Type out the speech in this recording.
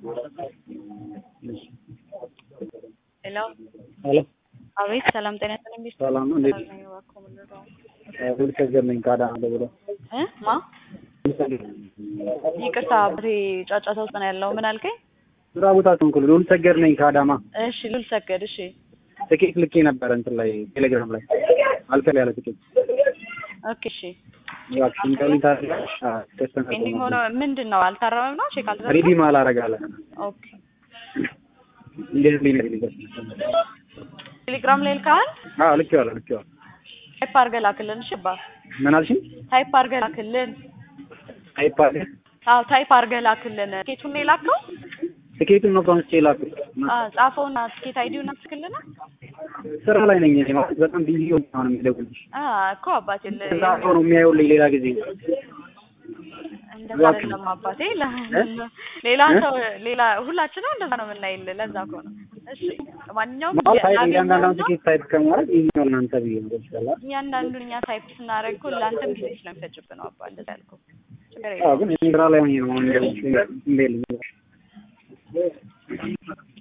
ሄሎ ሄሎ አቤት ሰላም ጤና ይስጥልኝ ቤት ሰላም ነው እንዴት ነኝ እባክዎ ምን ልርዳዎ ሁልሰገድ ነኝ ከአዳማ ደውሎ እ ማ ይቅርታ አባቴ ጫጫታ ውስጥ ነው ያለው ምን አልከኝ ስራ ቦታ ተንኩል ሁልሰገድ ነኝ ከአዳማ እሺ ሉል ሰገድ እሺ ትኬት ልኬ ነበረ እንትን ላይ ቴሌግራም ላይ አልከል ያለ ትኬት ኦኬ እሺ እባክሽን ቀልኝ ታደርጋለሽ ፔንዲንግ ሆኖ ምንድን ነው አልታረመም ነው ቼክ አልተደረገም ሪዲም አላረጋለ ኦኬ እንዴት ሊነ ሊደርስ ቴሌግራም ላይ ልካል አዎ ልኬዋለሁ ልኬዋለሁ ታይፕ አድርገህ ላክልን እሺ አባ ምን አልሽኝ ታይፕ አድርገህ ላክልን አይባል አዎ ታይፕ አድርገህ ላክልን ትኬቱን ነው የላከው ትኬቱን ነው ከአንስቼ ላኩት አዎ ጻፈውና ትኬት አይዲውን አትልክልን ስራ ላይ ነኝ እኔ ማለት በጣም ቢዚ ሆኜ ነው የሚደውልልሽ አ እኮ አባቴ ለ- እዛ ሰው ነው የሚያየውልኝ ሌላ ጊዜ እንደዛ አይደለም አባቴ ለ- ሌላ ሰው ሌላ ሁላችንም እንደዛ ነው የምናይልህ ለዛ እኮ ነው እሺ ማንኛውም ማለት ታይፕ ያገኘውን እያንዳንዷን ነው ትኬት ታይፕ ከማድረግ ይሄኛው እናንተ ብዬ ነው ይችላል እያንዳንዱን እኛ ታይፕ ስናደርግ እኮ ለአንተም ጊዜ ስለሚፈጅብህ ነው አባ እንደዛ ያልኩህ ችግር አዎ የለውም ግን እኔ ስራ ላይ ሆኜ ነው እንደዚህ እንደዚህ